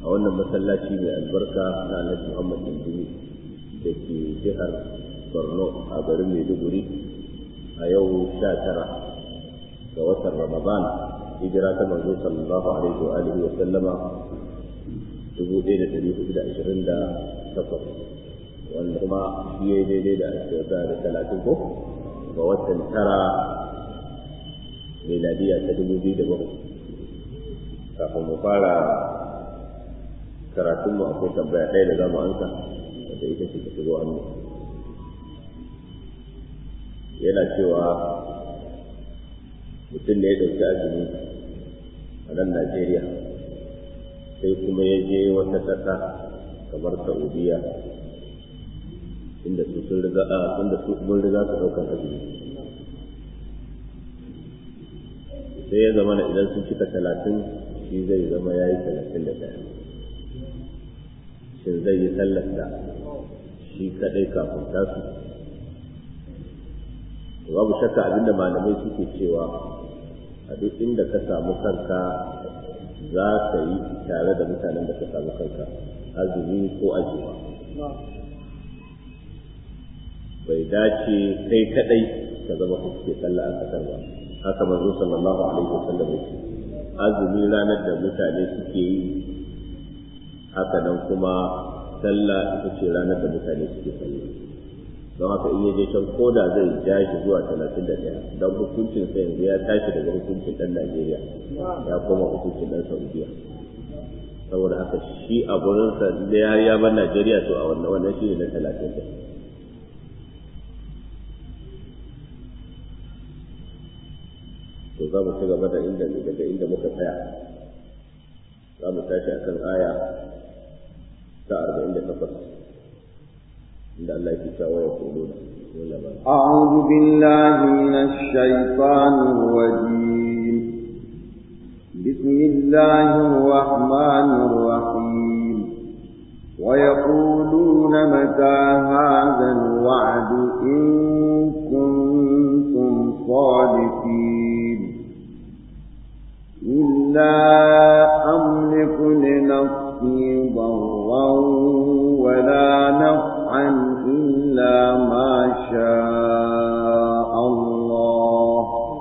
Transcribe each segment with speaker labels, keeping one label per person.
Speaker 1: a wannan masallaci mai albarka na Alhaji Muhammad Indimi da ke jihar Borno a garin Maiduguri a yau sha tara ga watan Ramadan hijira ta manzo sallallahu alaihi wa alihi wa sallama dubu ɗaya da ɗari hudu da ashirin da takwas wanda kuma shi ya daidai da ashirin da talatin ko ga watan tara miladiya ta dubu biyu da bakwai kafin mu fara karatunmu akwai tambaya ɗaya da za mu ansa wanda ita ce ta shigo hannu yana cewa mutum ne ya ɗauki azumi a nan Najeriya sai kuma ya je wata ƙasa kamar Saudiya inda su sun riga a inda su mun riga su ɗaukar azumi sai ya zama idan sun cika talatin shi zai zama ya yi talatin da ɗaya shin zai yi sallarsa shi kaɗai kafin tasu babu shakka abinda malamai suke cewa a duk inda ka samu kanka za ka yi tare da mutanen da ka samu kanka azumi ko ajiwa bai dace kai kadai ka zama ka suke sallah a kasar ba haka manzo sallallahu alaihi wasallam ya ce azumi ranar da mutane suke yi haka nan kuma sallah ita ce ranar da mutane suke sallah don haka in yaje can koda zai ja shi zuwa talatin da ɗaya don hukuncin sa yanzu ya tashi daga hukuncin ɗan Najeriya ya koma hukuncin ɗan Saudiya saboda haka shi a gurinsa da ya ya bar Najeriya to a wannan wannan shi ne na talatin da to za mu ci gaba da inda daga inda muka tsaya za mu tashi akan aya ta arba'in da takwas عند الله كتاب ويقولون
Speaker 2: أعوذ بالله من الشيطان الرجيم بسم الله الرحمن الرحيم ويقولون متى هذا الوعد إن كنتم صادقين إلا أملك لنفسي ضرا ولا نفعا إلا ما شاء الله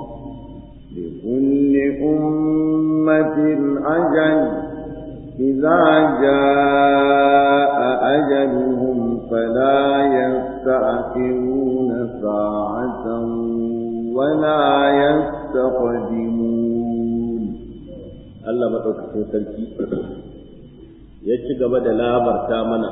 Speaker 2: لكل أمة أجل إذا جاء أجلهم فلا يستأخرون ساعة ولا يستقدمون
Speaker 1: الله مدوكتين سلكي يجي gaba da labarta mana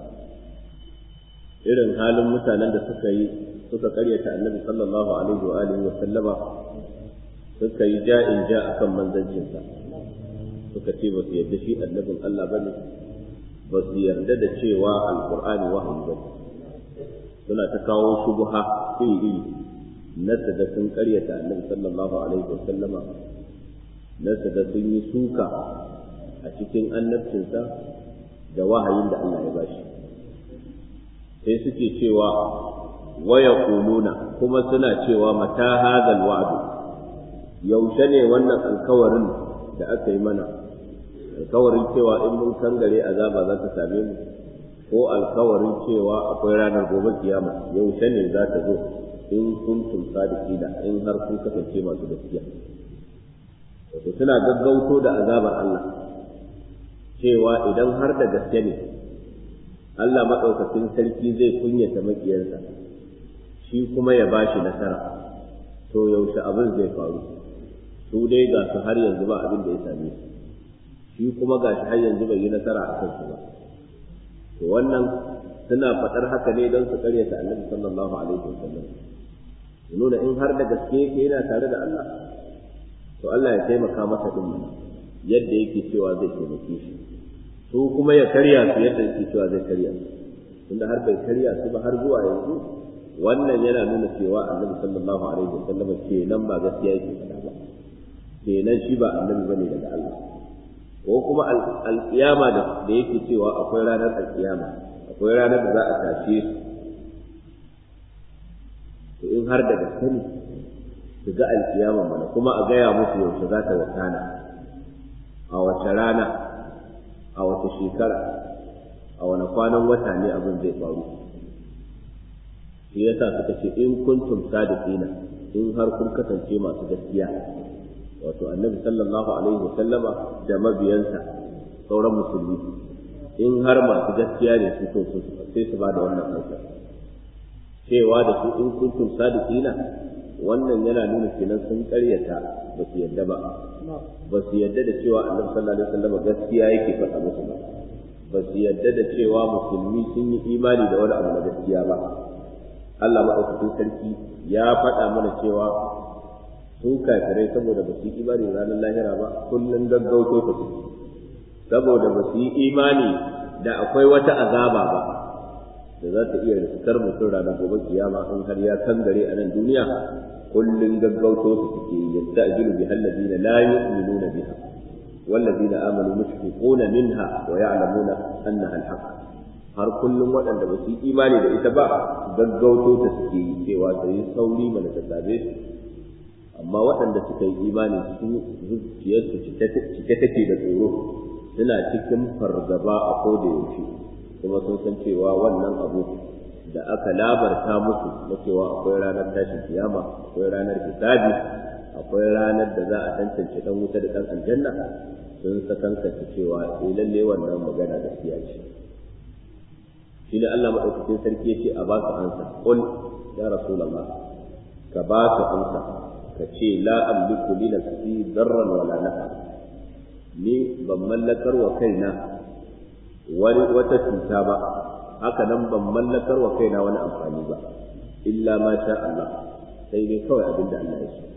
Speaker 1: irin halin mutanen da suka yi suka karyata annabi sallallahu alaihi wa alihi wa sallama suka yi ja'in ja akan manzancinsa suka ce ba su yarda shi annabin Allah bane ba su yarda da cewa alqur'ani wahayi ba suna ta kawo shubha iri iri na da sun karyata annabi sallallahu alaihi wa sallama na da sun yi suka a cikin annabcinsa da wahayin da Allah ya bashi sai suke cewa waya kuluna kuma suna cewa mata hadal wa'du yaushe ne wannan alkawarin da aka yi mana alkawarin cewa in mun kangare azaba za ta same mu ko alkawarin cewa akwai ranar gobe kiyama yaushe ne za ta zo in kuntum sadiqina in har kun kasance masu gaskiya wato suna gaggauto da azabar Allah cewa idan har da gaske ne Allah maɗaukakin sarki zai kunyata makiyarsa shi kuma ya ba shi nasara to yaushe abin zai faru su dai ga su har yanzu ba abin da ya same su shi kuma ga shi har yanzu bai yi nasara a kansu ba to wannan suna faɗar haka ne don su karyata annabi sallallahu alaihi wasallam su nuna in har da gaske yake yana tare da Allah to Allah ya taimaka masa din yadda yake cewa zai taimake shi su kuma ya karya su yadda yake cewa zai karya su tunda har bai karya su ba har zuwa yanzu wannan yana nuna cewa annabi sallallahu alaihi wasallam kenan ba gaskiya yake faɗa ba kenan shi ba annabi bane daga Allah ko kuma alƙiyama da yake cewa akwai ranar alƙiyama akwai ranar da za a tashe su to in har da gaske ne su ga alƙiyama mana kuma a gaya musu yaushe za ta wakana a wace rana a wace shekara a wani kwanan wata ne abin zai faru shi yasa suka ce in kuntum sadiqina in har kun kasance masu gaskiya wato annabi sallallahu alaihi wa sallama da mabiyansa sauran musulmi in har masu gaskiya ne su to sai su ba da wannan ansa cewa da su in kuntum sadiqina wannan yana nuna kenan sun karyata ba su yadda ba ba su yadda da cewa annabi sallallahu alaihi wasallam gaskiya yake faɗa musu ba ba su yadda da cewa musulmi sun yi imani da wani abu na gaskiya ba Allah maɗaukakin sarki ya faɗa mana cewa su kafirai saboda ba su yi imani ranar lahira ba kullum gaggauto ta su saboda ba su yi imani da akwai wata azaba ba da za ta iya riskar mutum ranar gobe kiyama in har ya kangare a nan duniya kullum gaggauto su suke yadda ajiru bi halladina la yu'minuna biha والذين آمنوا مشفقون منها ويعلمون أنها الحق har kullum waɗanda ba su yi imani da ita ba gaggauto ta suke yi cewa ta yi sauri mana ta same su amma waɗanda suka yi imani su zuciyarsu cike take da tsoro suna cikin fargaba a koda yaushe kuma sun san cewa wannan abu da aka labarta musu na cewa akwai ranar tashin kiyama akwai ranar hisabi akwai ranar da za a tantance dan wuta da dan aljanna sun sakankanta cewa eh lalle wannan magana gaskiya ce shi ne Allah madaukakin sarki yace a ba su ansa qul ya rasulullah ka ba su ansa ka ce la amliku li nafsi darran wala nafa ni ban mallakar wa kaina wani wata cuta ba haka nan ban mallakar wa kaina wani amfani ba illa ma sha Allah sai dai kawai abin da Allah ya so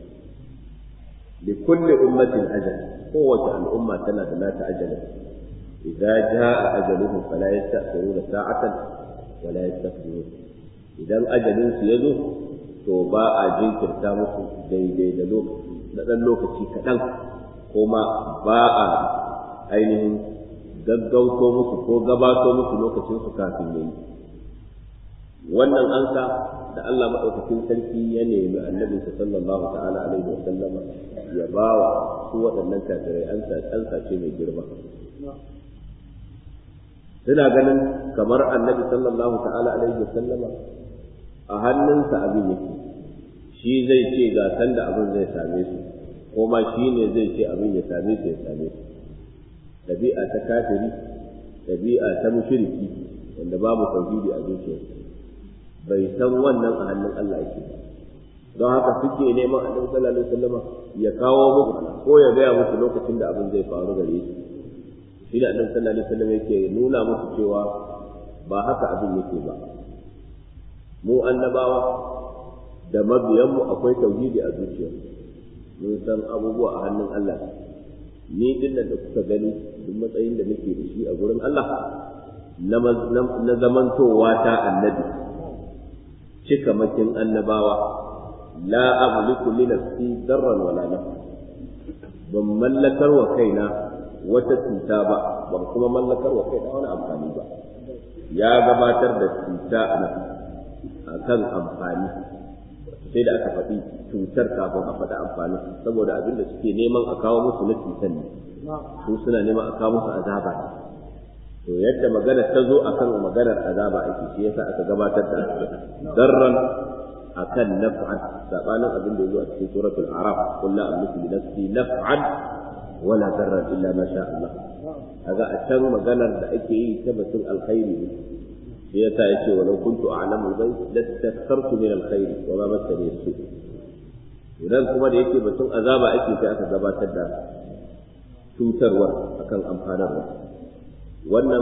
Speaker 1: li kulli ummatin ajal kowace al'umma tana da nata ajalin idza jaa ajaluhum fala yasta'khiruna sa'atan wala yastaqdimun idan ajalin su yazo to ba a jinkirta musu daidai da lokaci da dan lokaci kaɗan kuma ba a ainihin gaggauto musu ko gabato musu lokacin su kafin yayi wannan ansa da Allah madaukakin sarki ya nemi annabi sallallahu ta'ala alaihi wa sallama ya bawa su waɗannan kafirai ansa ansa ce mai girma suna ganin kamar annabi sallallahu ta'ala alaihi wa sallama a hannunsa abin yake shi zai ce ga sanda abin zai same su ko ma shi ne zai ce abin ya same su ya same su ɗabi'a ta kafiri ɗabi'a ta mushriki wanda babu tauhidi a zuciyarsa bai san wannan a hannun Allah yake ba don haka suke neman annabi sallallahu alaihi wasallam ya kawo musu ko ya gaya musu lokacin da abin zai faru gare su shi da annabi sallallahu alaihi wasallam yake nuna musu cewa ba haka abin yake ba mu annabawa da mabiyanmu akwai tauhidi a zuciyarmu mun san abubuwa a hannun Allah ni din da kuka gani duk matsayin da nake da shi a gurin Allah na zamantowa ta annabi cika makin annabawa la amliku li nafsi darran wala nafa ban mallakar wa kaina wata cuta ba ban kuma mallakar wa kaina wani amfani ba ya gabatar da cuta akan amfani sai da aka faɗi cutar kafin a faɗi amfani saboda abin da suke neman a kawo musu na cutar ne su suna neman a kawo musu azaba ne to yadda magana ta zo akan maganar azaba ake shi yasa aka gabatar da darran akan naf'an sabanin abin da yazo a cikin suratul araf qul la amliku li nafsi naf'an wala darran illa ma sha Allah kaga a can maganar da ake yi ta batun alkhairi ne shi yasa yace walau kuntu a'lamu al-ghaib lastakthartu min al-khair wa ma massani su idan kuma da yake batun azaba ake sai aka gabatar da cutarwar akan amfanarwa wannan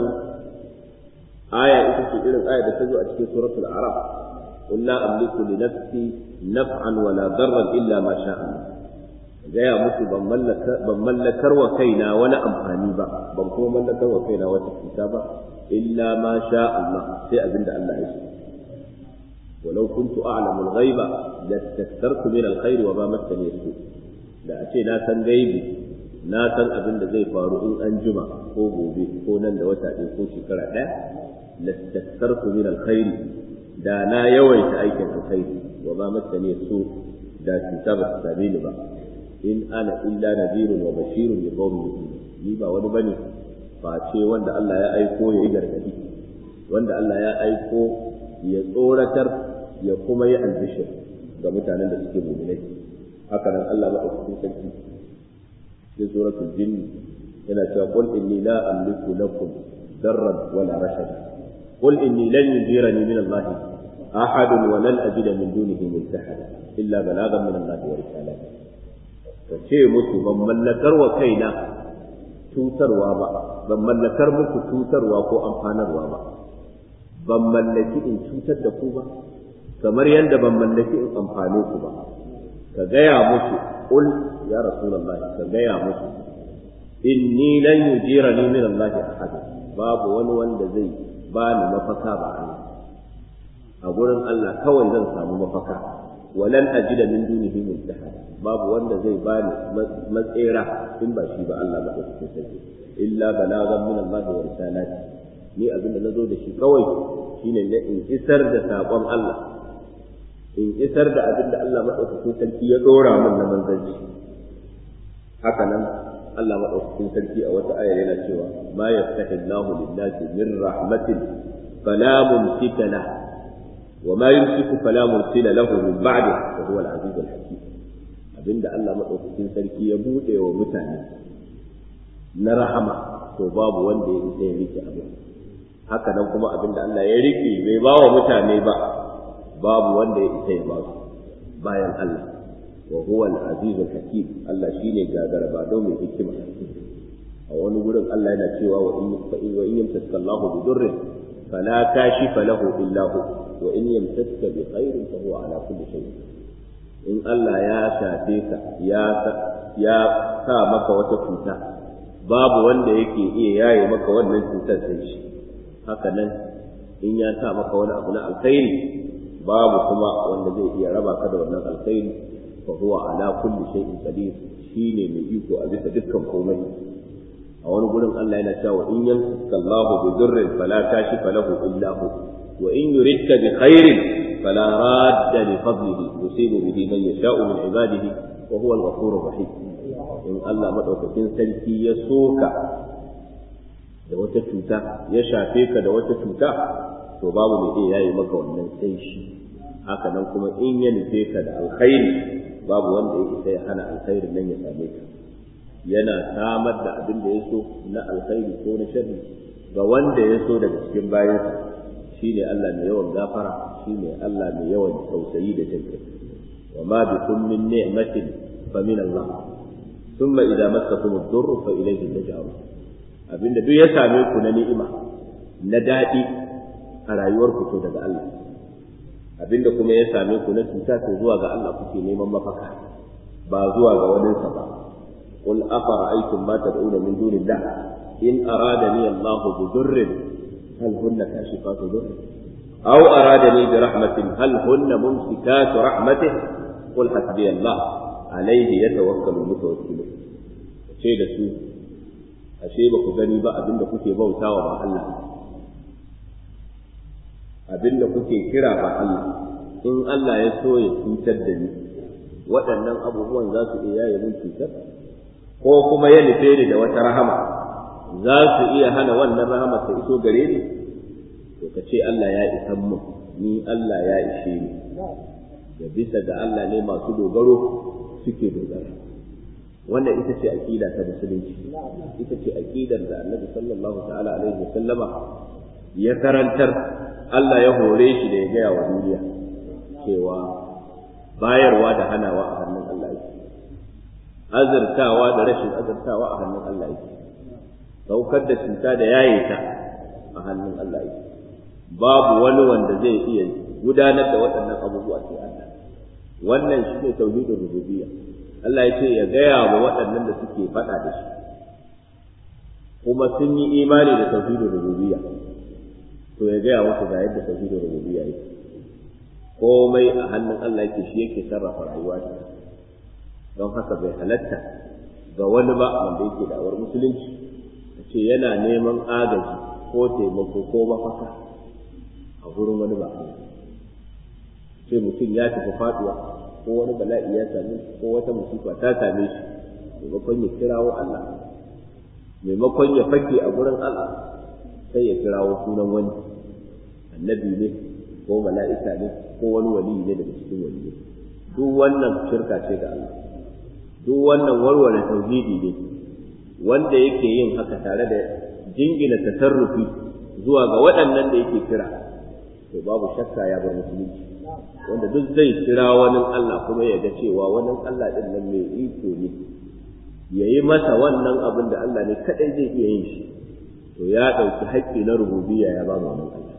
Speaker 1: aya ita ce irin aya da ta zo a cikin suratul araf قل لا أملك لنفسي نفعا ولا ضرا إلا ما شاء الله gaya musu ban mallakar wa kaina wani amfani ba ban kuma mallakar wa kaina wata cuta ba illa ma sha Allah sai abinda Allah ya so walau kuntu a'lamu al-ghaiba lastaktartu min al-khair wa ma massani su da a ce na san gaibi na san abin da zai faru in an jima ko gobe ko nan da wata ɗaya ko shekara ɗaya lastaktartu min al-khair da na yawaita aikin alkhairi wa ma massani su da cuta ba ta same ni ba in ana illa nadirun wa bashirun li qaumin yu'minun ni ba wani bane face wanda Allah ya aiko ya yi gargadi wanda Allah ya aiko ya tsoratar ya kuma yi albishir ga mutanen da suke mu'minai haka nan Allah madaukakin sarki cikin suratul jinn yana cewa qul inni la amliku lakum darran wala rashada qul inni lan yujirani min Allah ahad wa lan ajida min dunihi multahada illa balagan min Allah wa risalati kace musu ban mallakar wa kaina cutarwa ba ban mallakar muku cutarwa ko amfanarwa ba ban mallaki in cutar da ku ba kamar yadda ban mallaki in amfane ku ba ka gaya musu qul ya rasulullahi ka gaya musu inni lan yujirani min Allah ahad babu wani wanda zai bani mafaka ba Allah a gurin Allah kawai zan samu mafaka walan ajida min dunihi multahada babu wanda zai bani matsera in ba shi ba Allah ba cikin sarki illa balagan min Allah wa risalati ni abin da nazo da shi kawai shine na in isar da sakon Allah in isar da abin da Allah madaukakin sarki ya dora min na manzanci haka nan Allah madaukakin sarki a wata aya yana cewa ma yaftahi Allahu lin-nasi min rahmatin fala mumsika lahu وما يمسك فلا مرسل له من بعده وهو العزيز الحكيم abinda Allah madaukakin sarki ya bude wa mutane na rahama to babu wanda ya isa ya rike abu haka nan kuma abinda Allah ya rike bai ba wa mutane ba babu wanda ya isa ya ba su bayan Allah wa huwa al-aziz al-hakim Allah shine gagara ba don mai hikima a wani gurin Allah yana cewa wa in fa in wa in yamsaka Allahu bi durrin fala kashifa lahu illa hu wa in yamsaka bi khairin fa huwa ala kulli shay'in in Allah ya shafe ka ya ya sa maka wata cuta babu wanda yake iya yaye maka wannan cutar sai shi haka nan in ya sa maka wani abu na alkhairi babu kuma wanda zai iya raba ka da wannan alkhairi fa huwa ala kulli shay'in qadir shine mai iko a bisa dukkan komai a wani gurin Allah yana cewa in yamsaka Allahu bi dhurrin fala kashifa lahu illa hu wa in yuridka bi khairin fala radda li fadlihi yusibu bihi man yasha'u min ibadihi wa huwa al-ghafurur rahim in Allah madaukakin sarki ya soka da wata cuta ya shafe ka da wata cuta to babu mai iya yayi maka wannan sai shi haka nan kuma in ya nufe ka da alkhairi babu wanda ya isa ya hana alkhairin nan ya same ka yana samar da abin da ya so na alkhairi ko na sharri ga wanda ya so daga cikin bayansa shine Allah mai yawan gafara shine Allah mai yawan tausayi da jin kai wa ma bikum min ni'matin fa min Allah thumma idza massakum ad-durr fa ilayhi taj'alun abinda duk ya same ku na ni'ima na dadi a rayuwar ku to daga Allah abinda kuma ya same ku na cuta to zuwa ga Allah kuke neman mafaka ba zuwa ga waninsa ba قل أفرأيتم ما تدعون من دون الله إن أرادني الله بضر هل هن كاشفات ضره أو أرادني برحمة هل هن ممسكات رحمته قل حسبي الله عليه يتوكل المتوكلون ce da su ashe ba ku gani ba abinda kuke bautawa ba Allah abinda kuke kira ba Allah in Allah ya so ya cutar da ni waɗannan abubuwan za su iya yaye mun cutar ko kuma ya nufe ni da wata rahama za su iya hana wannan rahama ta iso gare ni to ka ce Allah ya isan mu ni Allah ya ishe ni da bisa ga Allah ne masu dogaro suke dogara wannan ita ce aqida ta musulunci ita ce aqidar da Annabi sallallahu ta'ala alaihi wasallama ya karantar Allah ya hore shi da ya gaya wa duniya cewa bayarwa da hanawa a hannun Allah yake azurtawa da rashin azurtawa a hannun Allah yake saukar da cuta da yaye ta a hannun Allah yake babu wani wanda zai iya gudanar da waɗannan abubuwa sai Allah wannan shi ne tauhidin rububiyya Allah ya ce ya gaya wa waɗannan da suke faɗa da shi kuma sun yi imani da tauhidin rububiyya to ya gaya musu ga yadda tauhidin rububiyya yake komai a hannun Allah yake shi yake sarrafa rayuwa ta don haka bai halatta ga wani ba wanda yake da'awar musulunci a ce yana neman agaji ko taimako ko mafaka a gurin wani ba ce mutum ya tafi faduwa ko wani bala'i ya same shi ko wata musifa ta same shi maimakon ya kirawo Allah maimakon ya fake a gurin Allah sai ya kirawo sunan wani annabi ne ko mala'ika ne ko wani wali ne daga cikin wali duk wannan shirka ce ga Allah duk wannan warware tauhidi ne wanda yake yin haka tare da jingina tasarrufi zuwa ga waɗannan da yake kira to babu shakka ya bar musulunci wanda duk zai kira wani Allah kuma ya ga cewa wani Allah din nan mai iko ne ya yi masa wannan abin da Allah ne kadai zai iya yin shi to ya ɗauki haƙƙi na rububiyya ya ba mu wannan Allah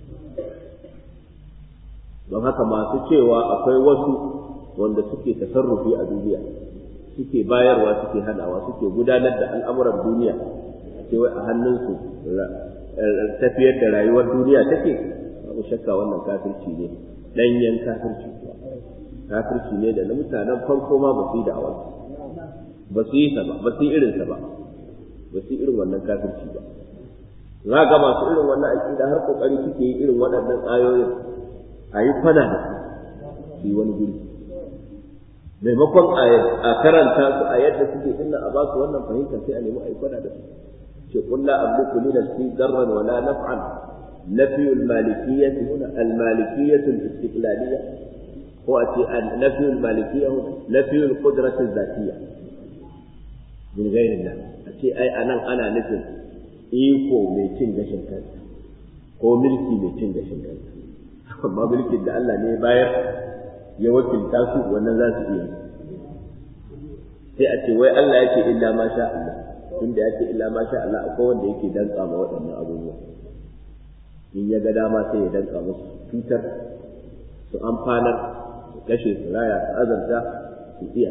Speaker 1: don haka masu cewa akwai wasu wanda suke tasarrufi a duniya suke bayarwa suke hanawa suke gudanar da al'amuran duniya cewa a hannunsu tafiyar da rayuwar duniya take babu shakka wannan kafirci ne ɗanyen kafirci kuwa kafirci ne da na mutanen farko ma ba su yi da'awar ba su yi ba ba su yi irinsa ba ba su yi irin wannan kafirci ba za ga masu irin wannan aƙida har kokari suke yi irin waɗannan ayoyin a yi kwana da su yi wani guri maimakon a karanta su a yadda suke inna a ba su wannan fahimta sai a nemi a yi kwana da su ce qul la amliku li nafsi darran wala naf'an نفي المالكية هنا المالكية الاستقلالية هو نفي المالكية هنا نفي القدرة الذاتية من غير الله أتي أي أنا أنا نفي إيكو ميتين gashin kansa ko milki mai cin gashin kansa amma mulkin da Allah ne bayar ya wakilta su wannan za su iya sai a ce wai Allah yake illa ma sha Allah tunda yake illa ma sha Allah akwai wanda yake dantsa ma waɗannan abubuwa in ya ga dama sai ya danka musu cutar su amfanar su kashe su raya su azarta su iya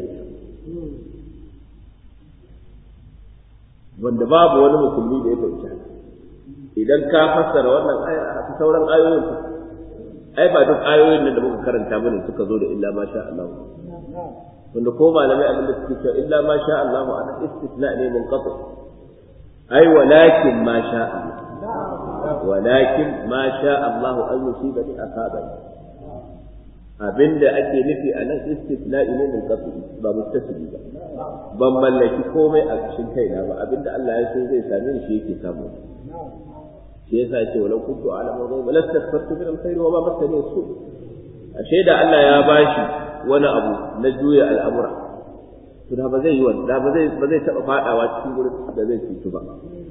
Speaker 1: wanda babu wani musulmi da ya fahimci haka idan ka fassara wannan aya a sauran ayoyin ai ba duk ayoyin nan da muka karanta bane suka zo da illa ma sha Allah wanda ko malamai abin da suke cewa illa ma sha Allah ana istisna ne munqati ai walakin ma sha Allah ولكن ما شاء الله أن يصيبني أصابني abinda ake nufi a nan istisna'i ne min qat'i ba muttasili ba ban mallaki komai a cikin kaina ba abinda Allah ya so zai same ni shi yake samu shi yasa yace walau kuntu a'lamu ghaiba lastaghfartu min alkhair wa ma massani su ashe da Allah ya bashi wani abu na juya al'amura to da ba zai yi wani da ba zai ba zai taba fadawa cikin gurin da zai cutu ba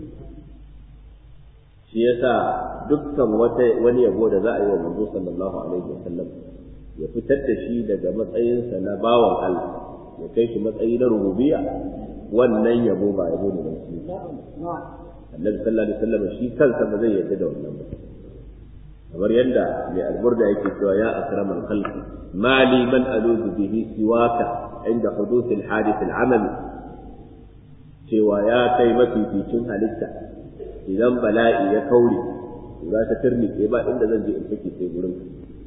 Speaker 1: shi yasa dukkan wata wani yabo da za a yi wa manzo sallallahu alaihi wasallam ya fitar da shi daga matsayinsa na bawan Allah ya kai shi matsayi na rububiyya wannan yabo ba yabo ne ban shi Annabi sallallahu alaihi wasallam shi kansa ba zai yarda da wannan ba kamar yadda mai alburda yake cewa ya akramal khalqi ma li man aluzu bihi siwaka inda huduth al hadith al amali cewa ya kai mafificin halitta idan bala'i ya kaure za ta turnike ba inda zan je in fake sai gurin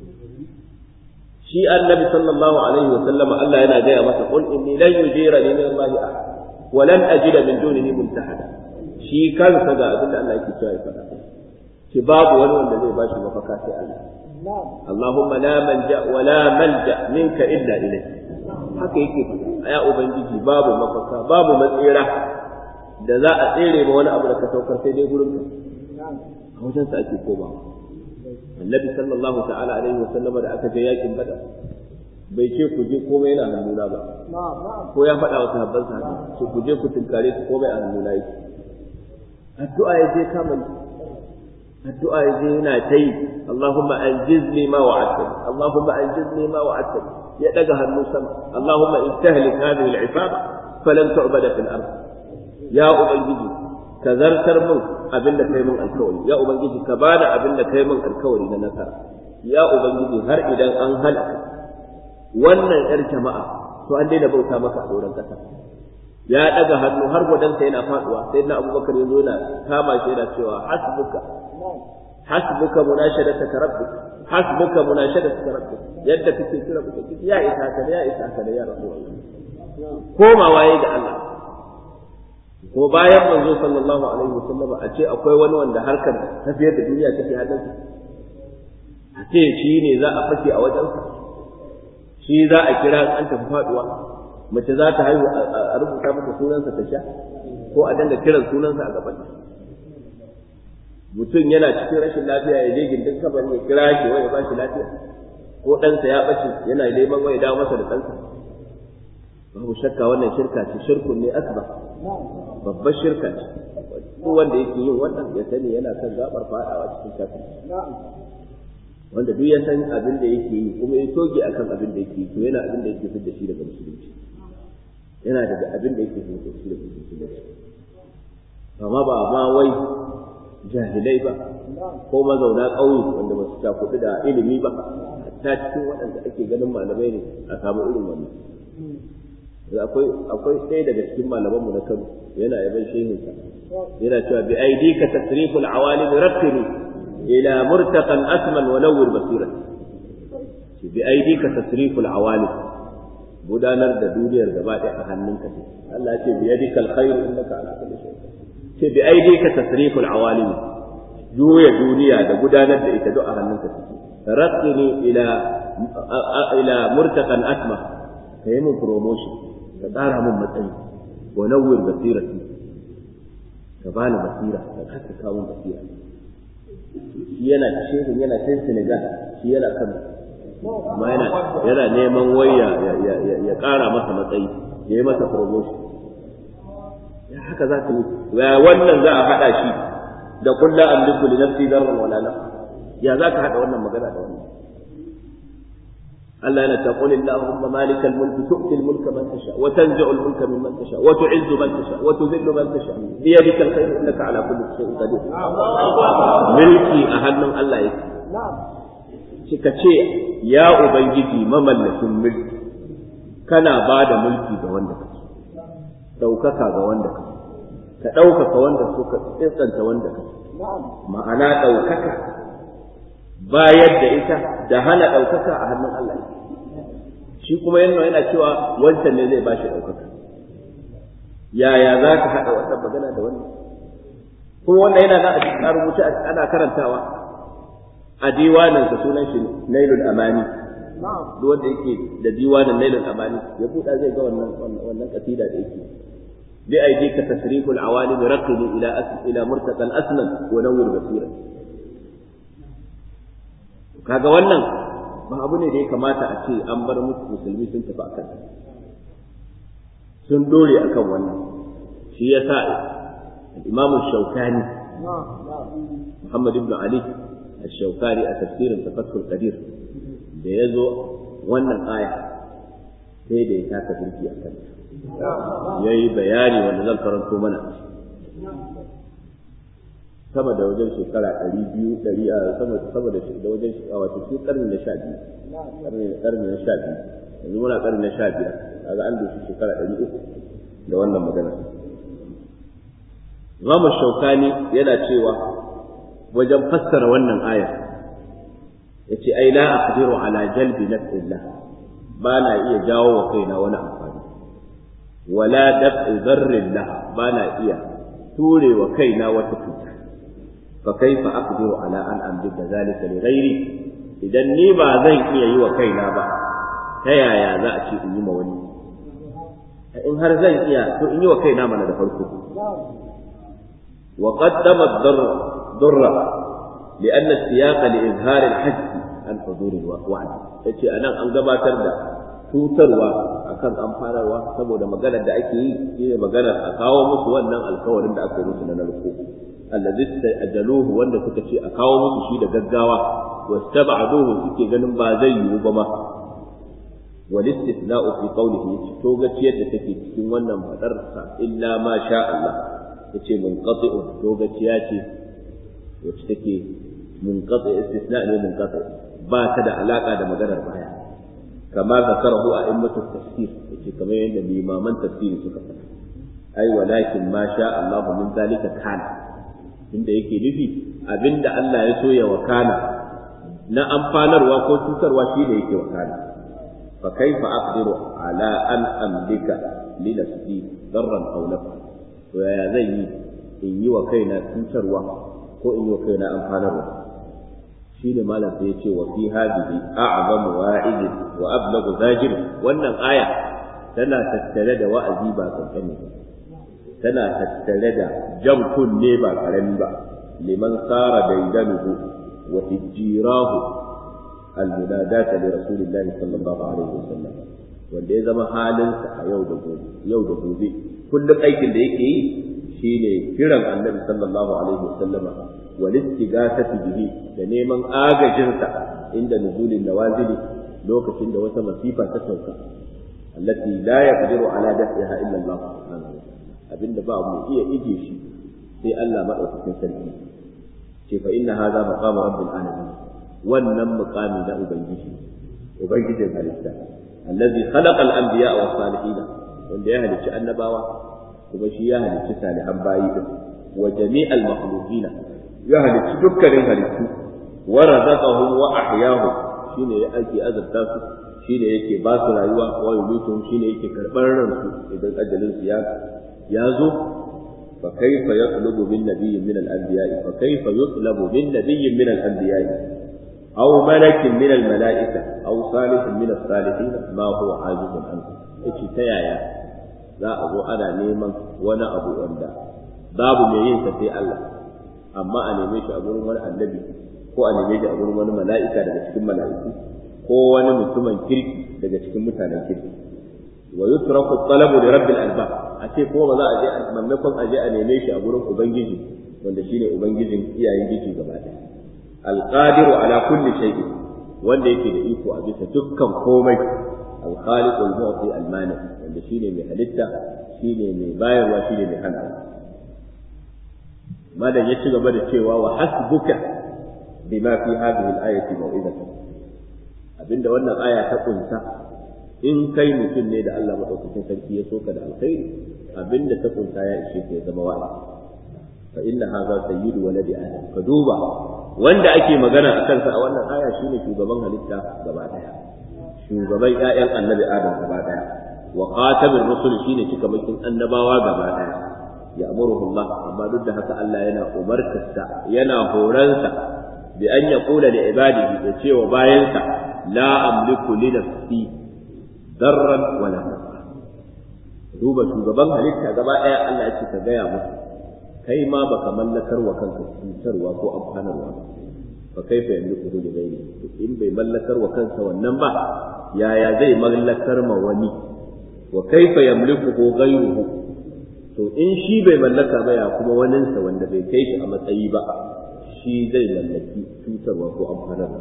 Speaker 1: shi annabi sallallahu alaihi wa sallama Allah yana gaya masa qul inni lan yujirani min Allah ahad wa lan ajida min dunihi multahada shi kansa ga abin da Allah yake cewa ya faɗa ki babu wani wanda zai bashi mafaka sai Allah Allahumma la manja wa la malja minka illa ilayk haka yake ya ubangiji babu mafaka babu matsira da za a tsere ma wani abu da ka saukar sai dai gurin ka a wajen sa ake komawa annabi sallallahu ta'ala alaihi wasallam da aka je yakin bada bai ce ku je komai yana hannuna ba ko ya faɗa wa sahabban sa ce ku je ku tinkare ku komai a hannuna yake addu'a ya je kama yi addu'a ya je yana ta yi Allahumma anjizni ma wa'adtani Allahumma anjizni ma wa'adtani ya daga hannu sama Allahumma in tahlik hadhihi al-ifada falan tu'bada fil ardh ya ubangiji ka zartar min abin da kai min alkawari ya ubangiji ka bada abin da kai min alkawari na nasara ya ubangiji har idan an halaka wannan yar jama'a to an daina bauta maka a doron kasa ya daga hannu har gwadansa yana faduwa sai na abubakar ya zo yana kama shi yana cewa hasbuka hasbuka munashadata rabbik hasbuka munashadata rabbik yadda kake kira ubangiji ya isa ka ya isa ka ya rasulullah komawa yayi ga Allah ko bayan manzo sallallahu alaihi wasallam a ce akwai wani wanda harkar tafiyar da duniya take hannunsa a ce shi ne za a fake a wajensa shi za a kira an tafi faduwa mace za ta haihu a rubuta mata sunansa ta sha ko a danga kiran sunansa a gaban mutum yana cikin rashin lafiya ya je gindin kabarin ya kira shi wai ya ba shi lafiya ko ɗansa ya ɓace yana neman wai ya dawo masa da ɗansa babu shakka wannan shirka ce shirkun ne asba babbar shirka ce duk wanda yake yin wannan ya sani yana kan gabar fadawa cikin kafin wanda duk ya san abin da yake yi kuma ya toge akan abin da yake yi to yana abin da yake fitar da shi daga musulunci yana daga abin da yake fitar da shi daga musulunci amma ba ma wai jahilai ba ko mazauna ƙauye wanda ba su cakuɗu da ilimi ba hatta cikin waɗanda ake ganin malamai ne a samu irin wannan akwai akwai ɗaya daga cikin malamanmu na Kano yana yaban shehinsa yana cewa bi aidika tasriful awalim rattini ila murtaqan asman wa nawwir basirat bi aidika tasriful awalim gudanar da duniyar gaba ɗaya a hannunka ce Allah ya ce bi yadika alkhair innaka ala kulli shay ce bi aidika tasriful awalim juya duniya da gudanar da ita duk a hannunka ce rattini ila ila murtaqan asma kai mun promotion ka ƙara min matsayi wa nawwir basirati ka bani basira ka haskaka min basira shi yana shehin yana can Senegal shi yana kan amma yana yana neman waya ya ya ƙara masa matsayi ya yi masa promotion ya haka za ka yi wannan za a haɗa shi da kullu amliku li nafsi darran wala nafs ya za ka haɗa wannan magana da wannan Allah yana ta qul Allahumma malikal mulki tu'ti al-mulka man tasha wa tanzi'u al-mulka mimman tasha wa tu'izzu man tasha wa tudhillu man tasha bi yadika al-khayr innaka ala kulli shay'in qadir mulki a hannun Allah yake kika ce ya ubangiji mamallakin mulki kana ba da mulki ga wanda kake daukaka ga wanda kake ka daukaka wanda so ka tsanta wanda kake ma'ana daukaka bayar da ita da hana ɗaukaka a hannun Allah shi kuma yana yana cewa wancan ne zai bashi ɗaukaka yaya za ka haɗa wannan magana da wannan kuma wannan yana nan a cikin rubuce ana karantawa a diwanin sa sunan shi nailul amani duk wanda yake da diwanin nailul amani ya buɗa zai ga wannan wannan kasida da yake bi aidika tasriful awalim raqini ila ila murtaqal asnan wa nawwir basira kaga wannan ba abu ne da ya kamata a ce an bar musu musulmi sun tafi akan sun dore akan wannan shi ya sa imam shaukani muhammad ibn ali al-shaukani a tafsirin tafakkul qadir da ya zo wannan aya sai da ya taka birki a kan ya yi bayani wanda zan karanto mana sama da wajen shekara ɗari biyu ɗari a sama sama da da wajen wato shi ƙarni na sha biyu ƙarni ƙarni na sha biyu yanzu muna ƙarni na sha biyar kaga an doshi shekara ɗari uku da wannan magana Imam Shaukani yana cewa wajen fassara wannan aya yace ai la aqdiru ala jalbi nafsillah ba na iya jawo wa kaina wani amfani wala daf'i dharrillah ba na iya ture wa kaina wata cuta fa kaifa aqdiru ala an amlika zalika li ghairi idan ni ba zan iya yi wa kaina ba ta yaya za a ce in yi ma wani in har zan iya to in yi wa kaina mana da farko wa qaddama ad-darra darra لأن السياق لإظهار الحج عن حضور الوعد yace anan an gabatar da tutarwa akan amfanarwa saboda maganar da ake yi shine maganar a kawo musu wannan alkawarin da aka yi musu na narko allazi ajaluhu wanda suka ce a kawo musu shi da gaggawa wastab'aduhu suke ganin ba zai yiwu ba ma wal istithna'u fi qawlihi to gaciyar da take cikin wannan fadar sa illa ma sha Allah yace munqati'u to gaciya ce wacce take munqati istithna ne munqati ba ta da alaka da maganar baya kama zakarahu a immatu tafsir yace kamar yadda limaman tafsiri suka faɗa ai walakin ma sha Allah min zalika kana inda yake nufi abinda Allah ya so ya wakana na amfanarwa ko cutarwa shi da yake wakana fa kaifa aqdiru ala an amlika li nafsi darran aw nafa to yaya zan yi in yi wa kaina cutarwa ko in yi wa kaina amfanarwa shi ne malam sai ya ce wa fi hadhihi a'zamu wa'id wa ablagu zajir wannan aya tana tattare da wa'azi ba kankani ba tana tattare da jan kunne ba karami ba liman sara daidanuhu wa hijirahu almunadata li rasulillahi sallallahu alaihi wasallam wanda ya zama halinsa a yau da gobe yau da gobe kullum aikin da yake yi shine kiran annabi sallallahu alaihi wasallam wal istighasati bihi da neman agajinsa inda nuzulin nawazili lokacin da wata masifa ta sauka allati la yaqdiru ala dafiha illa Allah subhanahu wa ta'ala abinda ba mu iya ije shi sai Allah madaukakin sarki ce fa inna hadha maqamu rabbil alamin wannan muqami na ubangiji ubangijin halitta allazi khalaqa al-anbiya wa salihin wanda ya halicci annabawa kuma shi ya halicci salihan bayi din wa jami'al makhluqina ya halicci dukkanin halittu wa razaqahum wa ahyahum shine ya ake azabta su shine yake ba su rayuwa wa yumituhum shine yake karbar ransu idan ajalin su ya ya zo fa kaifa yatlubu min nabiyyin min al-anbiya fa kaifa yutlabu min nabiyyin min al-anbiya aw malakin min al-mala'ika aw salihin min as-salihin ma huwa ajizun anhu yace ta yaya za a zo ana neman wani abu wanda babu mai yin sa sai Allah amma a neme shi a gurin wani annabi ko a neme shi a gurin wani mala'ika daga cikin mala'iku ko wani mutumin kirki daga cikin mutanen kirki wa yutraku talabu li rabbil albab a ce ko ba za a je a maimakon a je a neme shi a gurin ubangiji wanda shine ubangijin iyayen giji gaba ɗaya alqadiru ala kulli shay'in wanda yake da iko a bisa dukkan komai alkhaliq almu'ti almani wanda shine mai halitta shine mai bayarwa shine mai hana madan ya ci gaba da cewa wa hasbuka bima fi hadhihi al-ayati mau'izatan abinda wannan aya ta kunsa in kai mutum ne da Allah madaukakin sarki ya soka da alkhairi abinda ta kunsa ya ishe ka ya zama wa'azi fa inna hadha sayyidu waladi adam ka duba wanda ake magana a kansa a wannan aya shine shugaban halitta gaba daya shugaban ƴaƴan annabi adam gaba daya wa khatamur rusul shine cikamakin annabawa gaba daya ya'muruhu Allah amma duk da haka Allah yana umartarsa yana horansa bi an yaqula li ibadihi da cewa bayansa la amliku li nafsi darran wala nafa duba shugaban halitta gaba daya Allah ya ce ka gaya musu kai ma baka mallakar wa kanka cutarwa ko amfanarwa ba fa kaifa yamliku li ghairi in bai mallakar wa kansa wannan ba yaya zai mallakar ma wani wa kaifa yamliku ghayruhu to in shi bai mallaka ba ya kuma waninsa wanda bai kai shi a matsayi ba shi zai mallaki cutarwa ko amfanarwa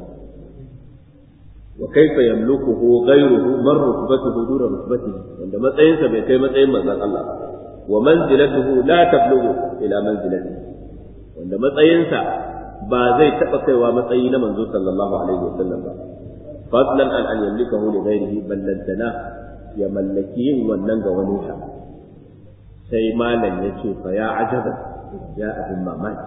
Speaker 1: wa kaifa yamlukuhu ghayruhu man rutbatuhu duna rutbatihi wanda matsayinsa bai kai matsayin manzon Allah wa manzilatuhu la tablughu ila manzilatihi wanda matsayinsa ba zai taba kaiwa matsayi na manzo sallallahu alaihi wasallam ba fadlan an an yamlikahu li ghayrihi ballantana ya mallaki yin wannan ga wani sa sai malam ya ce fa ya ajaba ya abin mamaki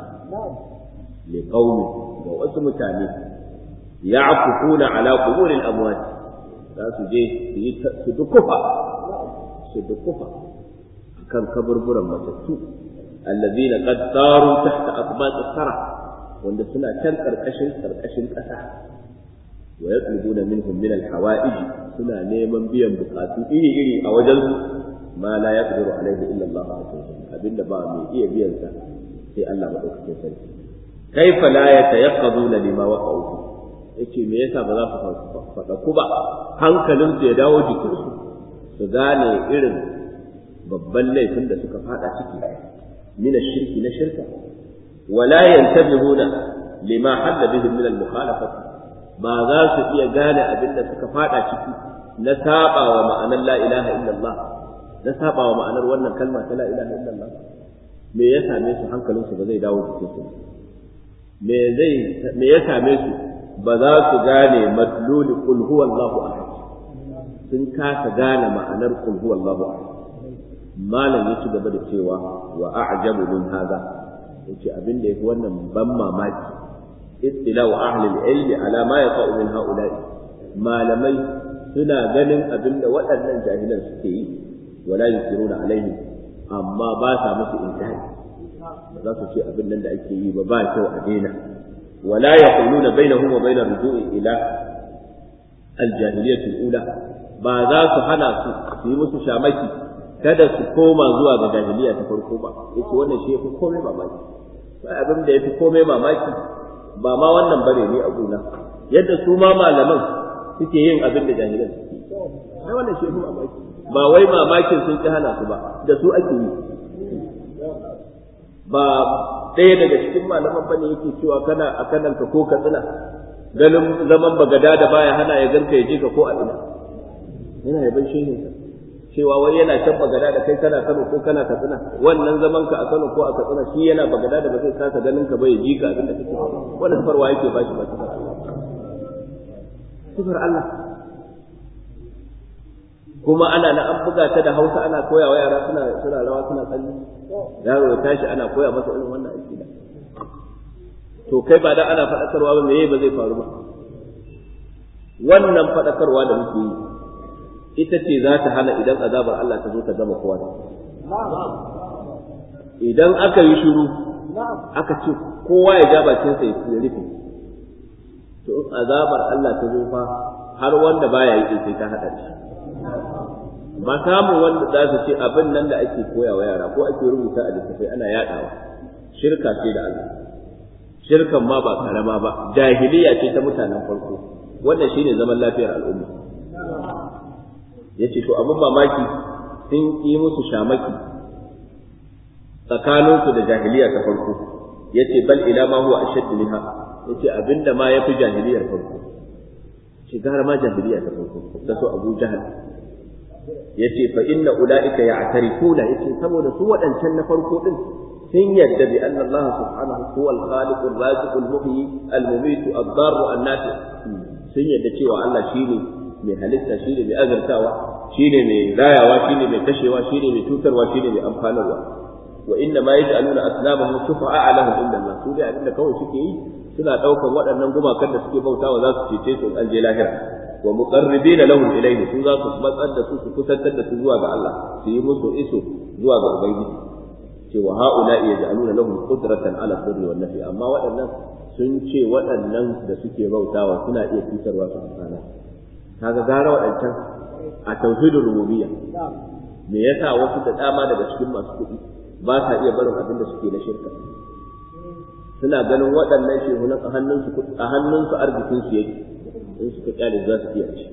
Speaker 1: li qaumi ga wasu mutane ya'kufuna ala qubur al-amwat za su je su yi su dukufa su dukufa akan kaburburan matattu allazina qad saru tahta aqbat as-sara wanda suna can karkashin karkashin kasa wa yatlubuna minhum min al-hawa'ij suna neman biyan bukatu iri iri a wajen su ma la yaqdiru alaihi illa Allah abinda ba mai iya biyan sa sai Allah madaukakin sarki kaifa la yatayaqqaduna lima waqa'u yace me yasa ba za su faɗa ku ba hankalin su ya dawo jikin su su gane irin babban laifin da suka fada ciki min shirki na shirka wala yantabihuna lima halla bihim min al-mukhalafati ba za su iya gane abin da suka fada ciki na saba wa ma'anar la ilaha illallah na saba wa ma'anar wannan kalma ta la ilaha illallah me ya same su hankalinsu ba zai dawo cikin su me zai me ya same su ba za su gane madluli qul huwallahu ahad sun kasa gane ma'anar qul huwallahu ahad malam ya ci gaba da cewa wa a'jabu min hadha yace abin da yafi wannan ban mamaki istilau ahli al-ilmi ala ma yaqa'u min ha'ula'i malamai suna ganin abin da waɗannan jahilan suke yi wala yusiruna alaihim amma ba sa musu inkari ba za su ce abin nan da ake yi ba ba kyau a daina wala yaquluna bainahum wa bainar ruju'i ila al-jahiliyyah al-ula ba za su hana su su yi musu shamaki kada su koma zuwa ga jahiliya ta farko ba yace wannan shi yafi komai mamaki ba abin da yafi komai mamaki ba ma wannan bare ne a gona yadda su ma malaman suke yin abin da jahilan suke sai wannan shi yafi mamaki ba wai mamakin sun ki hana su ba da su ake yi ba ɗaya daga cikin malaman bane yake cewa kana a kananka ko ka tsina ganin zaman bagada da baya hana ya ganka ya je ka ko a ina yana yaban shehin cewa wai yana can bagada da kai kana Kano ko kana Katsina wannan zaman ka a Kano ko a Katsina shi yana bagada da ba zai kasa ganin ka ba ya ji ka abin da kake wannan farwa yake ba shi ba sifar Allah sifar Allah kuma ana na an buga ta da Hausa ana koya wa yara suna suna rawa suna tsalle yaro ya tashi ana koya masa irin wannan aqida to kai ba da ana faɗakarwa ba meye ba zai faru ba wannan faɗakarwa da muke yi ita ce za ta hana idan azabar Allah ta zo ta gama kowa idan aka yi shiru aka ce kowa ya ja bakinsa ya rufe to in azabar Allah ta zo fa har wanda baya yi sai ta haɗa shi ba samun wanda za su ce abin nan da ake koya wa yara ko ake rubuta a littattafai ana yaɗawa shirka ce da Allah shirkan ma ba karama ba jahiliya ce ta mutanen farko wannan shine zaman lafiyar al'umma yace to abin mamaki sun yi musu shamaki tsakaninsu da jahiliya ta farko yace bal ila ma huwa ashaddu minha yace abinda ma yafi jahiliyar farko shigar ma jahiliya ta farko da su Abu Jahal yace fa inna ulaika ya'tarifuna yace saboda su waɗancan na farko din sun yadda bi anna Allah subhanahu huwa al-khaliq ar-raziq al-muhyi al-mumit ad-dar an-nafi sun yadda cewa Allah shine mai halitta shine mai azartawa shine mai rayawa shine mai kashewa shine mai tutarwa shine mai amfanarwa wa inna ma yaj'aluna asnamahum shufa'a lahum inda Allah su dai abinda kawai suke yi suna daukan waɗannan gumakan da suke bautawa za su cece su an je lahira wa muqarribina lahum ilayhi su za su matsar da su su kusantar da su zuwa ga Allah su yi musu iso zuwa ga ubangiji cewa ha'ula'i yaj'aluna lahum qudratan ala sirri wan nafi amma waɗannan sun ce waɗannan da suke bautawa suna iya cutarwa su amfana kaga gara waɗancan a tauhidul rububiyya me yasa wasu da dama daga cikin masu kuɗi ba sa iya barin abin da suke na shirka suna ganin waɗannan shehunan a hannunsu a hannunsu arzikin su yake in suka kyale za su iya ci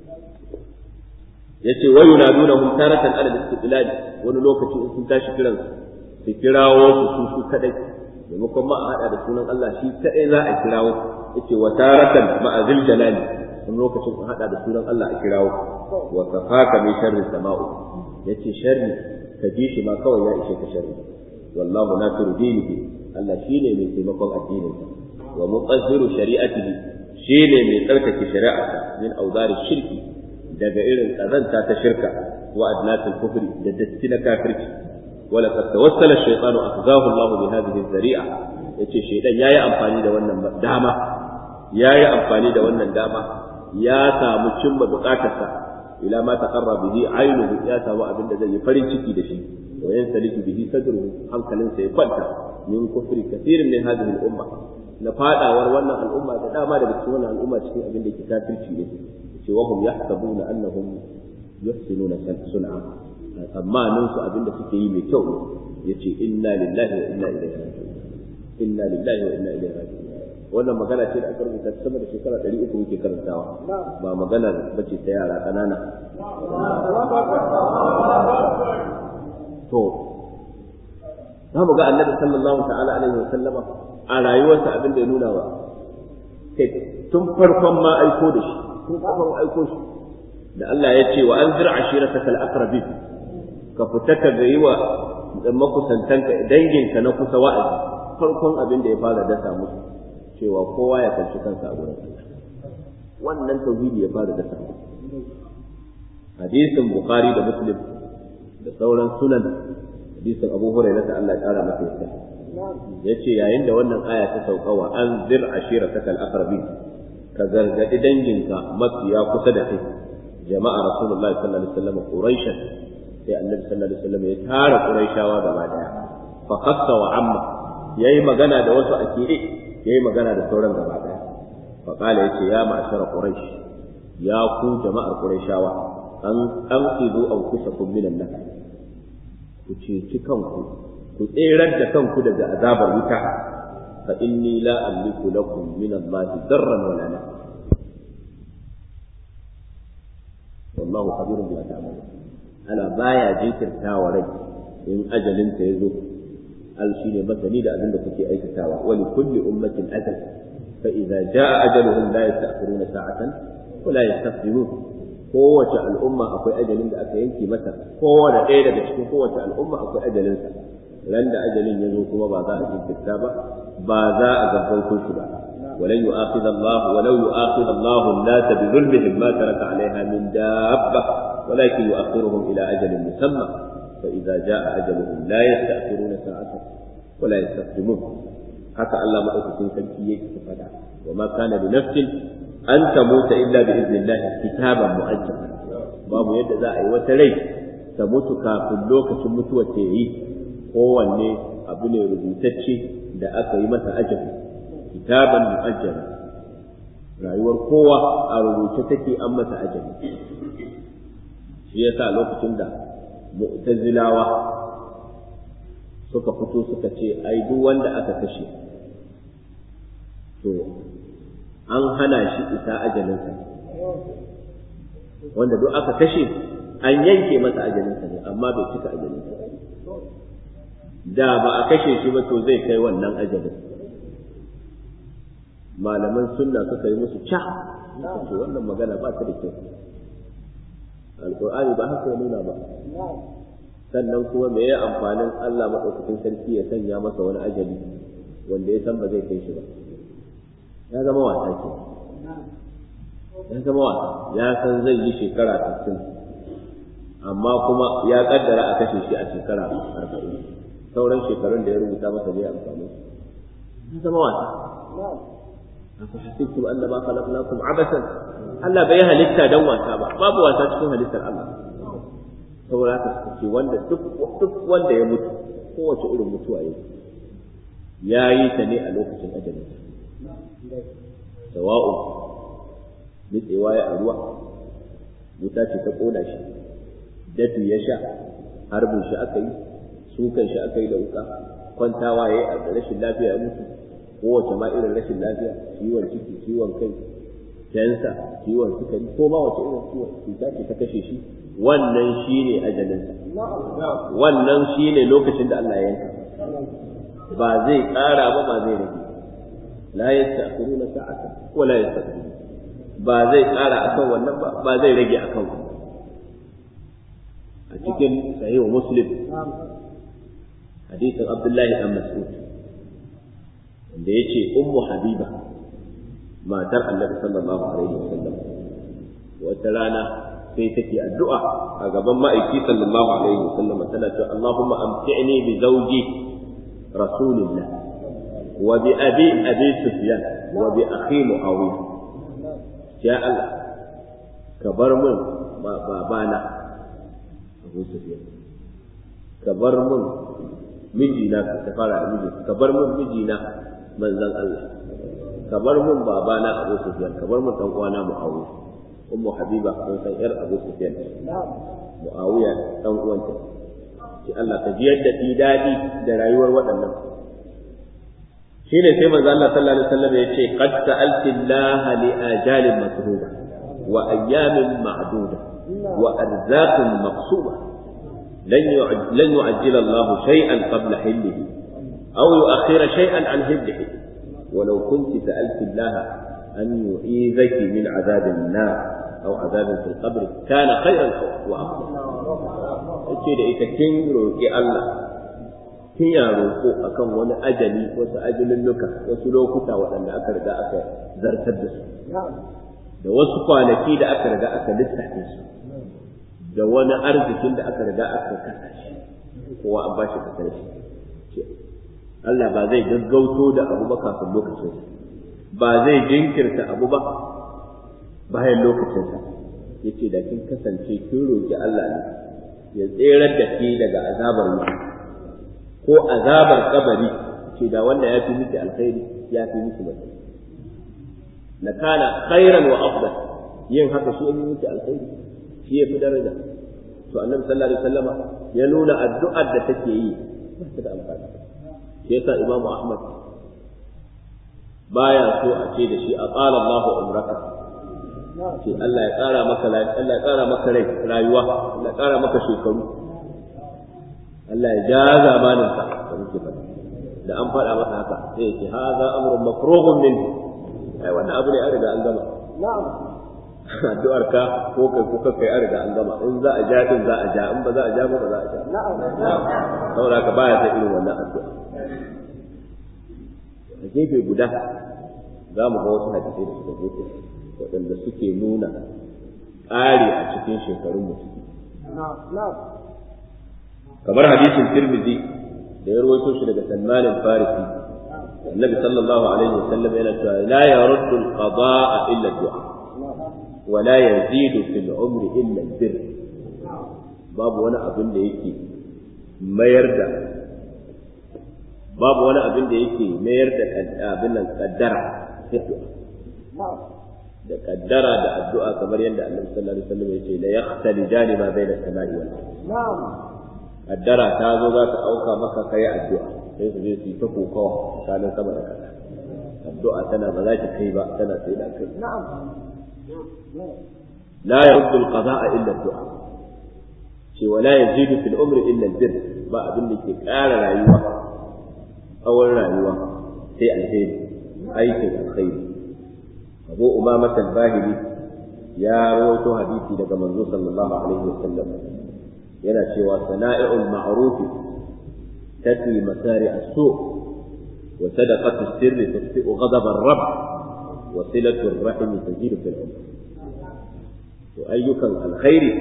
Speaker 1: yace wa yunadunahum taratan ala al-istiqlal wani lokaci in sun tashi kiran su kirawo su su su kadai maimakon ma a hada da sunan Allah shi kadai za a kirawo yace wa taratan ma'azil jalali wani lokacin a hada da sunan Allah a kirawo wa kafaka min sharri sama'u yace sharri ka ji shi ma kawai ya ishe ka sharri wallahu nasiru dinihi Allah shine mai taimakon addinin wa muqazziru shari'atihi shine mai tsarkake shari'arsa min auzari shirki daga irin kazanta ta shirka wa adnatul kufri da datti na kafirci wala qad tawassala ash-shaytanu akhzahu Allah bi hadhihi az-zari'a yace shaytan yayi amfani da wannan dama yayi amfani da wannan dama ya samu cimma bukatarsa ila ma taqarra bihi aynuhu ya samu abin da zai yi farin ciki da shi wa yansaliku bihi sadruhu hankalinsa ya kwanta min kufri kathirin min hadhihi al-umma na fadawar wannan al'umma da dama daga cikin wannan al'umma cikin abin da ke kafirci ne ce wa hum yahsabuna annahum yuhsinuna sun'a amma nan su abin da suke yi mai kyau yace inna lillahi wa inna ilaihi raji'un inna lillahi wa inna ilaihi raji'un wannan magana ce da aka rubuta sama da shekara ɗari uku muke karantawa ba magana bace ta yara ƙanana to za mu ga annabi sallallahu ta'ala alaihi wa sallama a rayuwarsa abin da ya nuna wa kai tun farkon ma aiko da shi tun farkon aiko shi da Allah ya ce wa anzir ashiratakal aqrabin ka fita ka ga yi wa makusantanka danginka na kusa wa'azi farkon abin da ya fara dasa musu cewa kowa ya kalli kansa a gurin Allah wannan tauhidi ya fara dasa musu hadisin bukhari da muslim da sauran sunan hadisin abu hurairah da Allah ya kara masa yadda yace yayin da wannan aya ta sauka wa anzir ashiratakal aqrabin ka gargadi danginka mafiya kusa da kai jama'a rasulullahi sallallahu alaihi wasallam quraishan sai annabi sallallahu alaihi wasallam ya tara quraishawa gaba daya fa khassa wa amma yayi magana da wasu akire yayi magana da sauran gaba daya fa qala yace ya ma'ashara quraish ya ku jama'ar quraishawa an an qidu anfusakum minan nar ku ceci kanku ku tserar da kanku daga azabar wuta fa inni la amliku lakum min Allah darran wala naf'a wallahu khabirun bima ta'malun ana baya jinkirtawa rai in ajalinta ya zo al shine masani da abin da kuke aikatawa wa li kulli ummatin ajal fa idza jaa ajaluhum la yasta'khiruna sa'atan wa la yastaqdimun kowace al'umma akwai ajalin da aka yanke mata kowace ɗaya daga cikin kowace al'umma akwai ajalinsa ran da ajalin ya zo kuma ba za a jinkirta ba ba za a gaggauto shi ba ولن يؤاخذ الله ولو يؤاخذ الله الناس بظلمهم ما ترك عليها من دابة ولكن يؤخرهم إلى أجل مسمى فإذا جاء أجلهم لا يستأخرون ساعة ولا يستقدمون حتى الله ما أتكين سلكية فدا وما كان لنفس أن تموت إلا بإذن الله كتابا مؤجلا babu yadda za a yi wata rai ta mutu kafin lokacin mutuwar ta yi kowanne abu ne rubutacce da aka yi masa ajali kitaban mu'ajjala rayuwar kowa a rubuce take an masa ajali shi yasa lokacin da mu'tazilawa suka fito suka ce ai duk wanda aka kashe to an hana shi isa ajalinsa wanda duk aka kashe an yanke masa ajalinsa ne amma bai cika ajalinsa da ba a kashe shi ba to zai kai wannan ajalin malaman sunna suka yi musu ca ce wannan magana ba ta da kyau alƙur'ani ba haka ya nuna ba sannan kuma me ya amfanin Allah maɗaukakin sarki ya sanya masa wani ajali wanda ya san ba zai kai shi ba ya zama wasa ke ya zama wasa ya san zai yi shekara 60 amma kuma ya kaddara a kashe shi a shekara 40 sauran shekarun da ya rubuta masa zai amfani ya zama wasa أفحسبتم أنما خلقناكم عبثا Allah bai halitta dan wasa ba babu wasa cikin halittar Allah saboda haka ce wanda duk duk wanda ya mutu kowace irin mutuwa yake ya yi ta ne a lokacin ajalin sawa'u nitsewa ya a ruwa wuta ce ta kona shi dafi ya sha harbin shi aka yi sukan shi aka yi da wuka kwantawa ya yi a rashin lafiya ya mutu kowace ma irin rashin lafiya ciwon ciki ciwon kai kensa ciwon sukari ko ma wace irin ciwon cuta ce ta kashe shi wannan shine ajalinsa wannan shine lokacin da Allah ya yanka ba zai ƙara ba ba zai rage la yasta'khiruna sa'ata wa la yastaqdimun ba zai ƙara akan wannan ba ba zai rage akan wannan a cikin sahih muslim hadisin abdullahi dan mas'ud da ya ce ummu habiba matar annabi sallallahu alaihi wasallam wata rana sai take addu'a a gaban ma'aiki sallallahu alaihi wasallam tana cewa Allahumma amti'ni bi zawji rasulillah wa bi abi abi sufyan wa bi akhi muawiya ya Allah ka bar mun babana abu sufyan ka bar mun mijina ka fara miji ka bar mun mijina manzon Allah ka bar mun babana Abu Sufyan ka bar mun dan uwana Muawiya ummu Habiba mun san yar Abu Sufyan Muawiya dan uwanta shi Allah ka ji yadda ti dadi da rayuwar waɗannan shine sai manzon Allah sallallahu alaihi wasallam ya ce qad sa'alti Allah li ajalin masruba wa ayyamin ma'duda wa arzaqin maqsuba لن لن يعجل الله شيئا قبل حله أو يؤخر شيئا عن هده ولو كنت سألت الله أن يعيذك من عذاب النار أو عذاب في القبر كان خيرا وأفضل ce da ita kin roƙi Allah kin ya roƙo akan wani ajali wasu ajalulluka wasu lokuta waɗanda aka riga aka zartar da su da wasu kwanaki da aka riga aka lissafe su da wani arzikin da aka riga aka kasa shi kowa an bashi kasar shi Allah ba zai gaggauto da abu ba kafin lokacin ba zai jinkirta abu ba bayan lokacinsa yace da kin kasance kin roki Allah ne ya tserar da ke daga azabar wuta ko azabar kabari ce da wanda ya fi miki alkhairi ya fi miki mutum na kana khairan wa afdal yin haka shi ya fi miki alkhairi shi ya fi daraja to annabi sallallahu alaihi wasallama ya nuna addu'ar da take yi ba ta da amfani shi yasa imamu ahmad baya so a ce da shi a qala Allahu umraka ce Allah ya ƙara maka Allah ya ƙara maka rai rayuwa Allah ya ƙara maka shekaru Allah ya ja zamanin ka da muke faɗa da an faɗa masa haka sai ya ce haza amrun makruhun min ai wannan abu ne an riga an gama
Speaker 2: na'am
Speaker 1: addu'ar ka ko kai ko kai an riga an gama in za a ja din za a ja in ba za a ja ba ba za a ja
Speaker 2: na'am
Speaker 1: saboda haka baya ta irin wannan addu'a a gefe guda za mu ga wasu hadisai da suka zo waɗanda suke nuna ƙari a cikin shekarun mutum
Speaker 2: na'am
Speaker 1: kamar hadisin tirmidhi da ya rawaito shi daga Salman al-Farisi annabi sallallahu alaihi wasallam yana cewa la yaruddu al-qada'a illa ad-du'a wa la yazidu fil umri illa al-birr babu wani abin da yake mayar da babu wani abin da yake mayar da abin nan kaddara sai du'a da kaddara da addu'a kamar yadda annabi sallallahu alaihi wasallam yace la yaqtalijani ma bayna as-sama'i wal ardh
Speaker 2: na'am
Speaker 1: kaddara ta zo za ta auka maka kai addu'a sai su je su yi ta kokawa tsakanin sama da ƙasa addu'a tana ba za ta kai ba tana sai da kai
Speaker 2: na'am
Speaker 1: la yaruddu al-qada'a illa ad-du'a ce wa la yazidu fil umri illa al-birr ba abin da ke ƙara rayuwa tsawon rayuwa sai alheri aikin alkhairi abu umama al-bahili ya rawaito hadisi daga manzo sallallahu alaihi wasallam yana cewa sana'i'ul ma'ruf tati masari as-su' wa sadaqatu sirri tusfi'u ghadab ar-rabb wa silatu ar-rahim tazidu fil umr to ayyukan alkhairi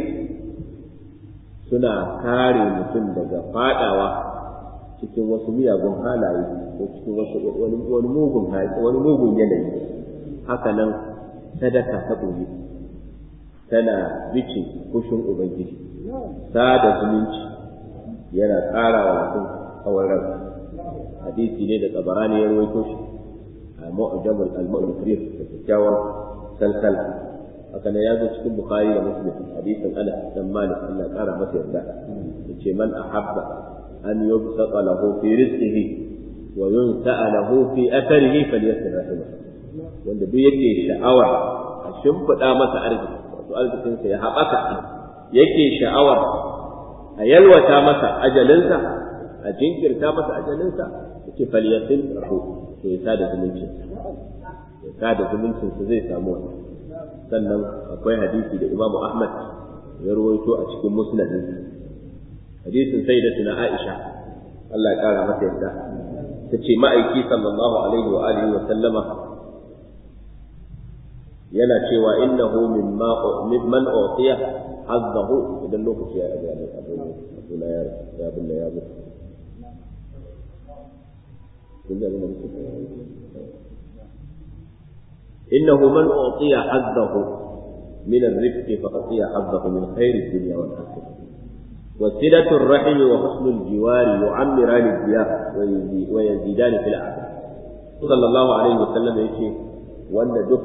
Speaker 1: suna kare mutum daga fadawa cikin wasu miyagun halaye ko cikin wasu wani wani mugun wani mugun yanayi haka nan sadaka ta ɓoye tana bice kushin ubangiji sada zumunci yana ƙara wa mutum tsawon ran hadisi ne da tsabarani ya rawaito shi a mu'jamul al-mu'rif da kyakkyawar salsal haka ne ya zo cikin bukhari da muslim hadisin anas dan malik Allah ya ƙara masa yarda yace man ahabba an yubsaqa lahu fi rizqihi wa yunsa'a lahu fi atharihi falyasir rahimahu wanda duk yake sha'awar a shimfiɗa masa arziki wato arzikinsa ya haɓaka yake sha'awar a yalwata masa ajalinsa a jinkirta masa ajalinsa yake falyasin rahu to ya sada zumuncin ya sada zumuncin su zai samu wani sannan akwai hadisi da Imam Ahmad ya rawaito a cikin musnadin hadisin sayyidatuna Aisha Allah ya kara mata yarda tace ma'aiki sallallahu alaihi wa alihi wa sallama yana cewa innahu mimma mimman utiya hazzahu idan lokaci ya ga ne abu abu na ya ya binne ya bu innahu man utiya hazzahu min ar-rifq fa utiya hazzahu min khair ad-dunya wal akhirah وصلة الرحم وحسن الجوار يعمران الضياء ويزيدان في الأعداء صلى الله عليه وسلم يقول وأن دك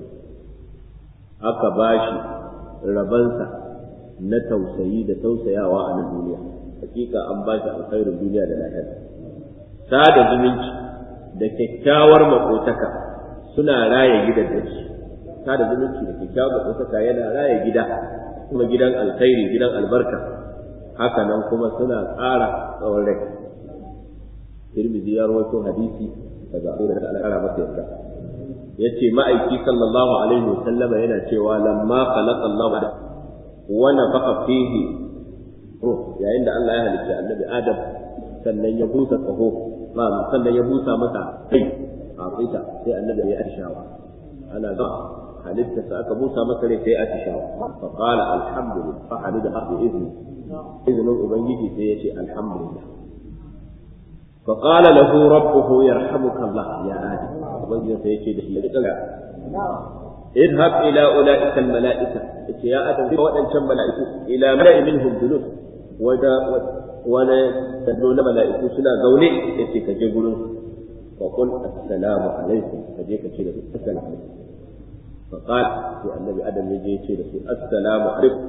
Speaker 1: aka bashi rabansa na tausayi da tausayawa a nan duniya hakika an bashi alkhairin duniya da lahira sada zumunci da kyakkyawar makotaka suna raya gidan da shi sada zumunci da kyakkyawar makotaka yana raya gida kuma gidan alkhairi gidan albarka haka nan kuma suna ƙara tsawon rai Tirmidhi ya rawaito hadisi daga Abu da Allah ƙara masa yarda yace ma'aiki sallallahu alaihi wasallam yana cewa lamma khalaqa Allah wa nafaqa fihi ruh yayin da Allah ya halitta annabi Adam sannan ya busa kaho ma sannan ya busa masa kai a fita sai annabi ya atishawa ana ga halitta sa aka busa masa rai sai atishawa fa qala alhamdulillah fa hamida bi izni izinin ubangiji sai ya ce alhamdulillah فقال له ربه يرحمك الله يا آدم ubangiji sai yace da shi da kala idhab ila ulaika al malaika yace ya adam da wadancan malaiku ila mala'i minhum julus wada wala tadlo na malaiku suna zaune yace ka je gurin fa qul assalamu alaikum ka je ka ce da su assalamu alaikum fa qala sai annabi adam ya je ya ce da su assalamu alaikum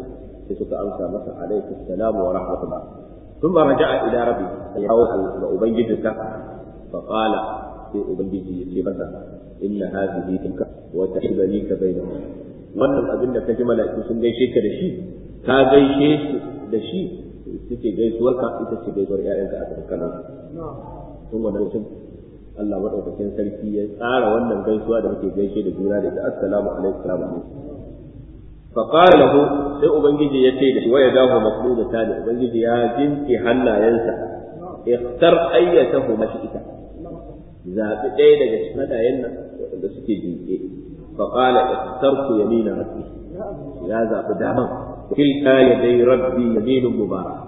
Speaker 1: sai suka amsa masa alaihi assalamu wa rahmatullah thumma raja'a ila rabbi ya hawo ga ubangijinsa fa qala sai ubangiji ya ce masa inna hadhihi tilka wa tahibani ka bainahum wannan abin da kaji mala'iku sun gaishe ka da shi ka gaishe su da shi suke gaisuwarka ita ce gaisuwar ƴaƴanka a tsakanin sun wannan mutum Allah madaukakin sarki ya tsara wannan gaisuwa da muke gaishe da juna da ita assalamu alaikum fa qala lahu sai ubangiji ya ce da shi waya dahu maqbuda tani ubangiji ya jinki hannayensa ikhtar ayyatahu mashita zabi ɗaya daga cikin hannayen nan wanda suke jinke fa qala ikhtartu yamina rabbi ya zabi daman tilka yadai rabbi yaminun mubarak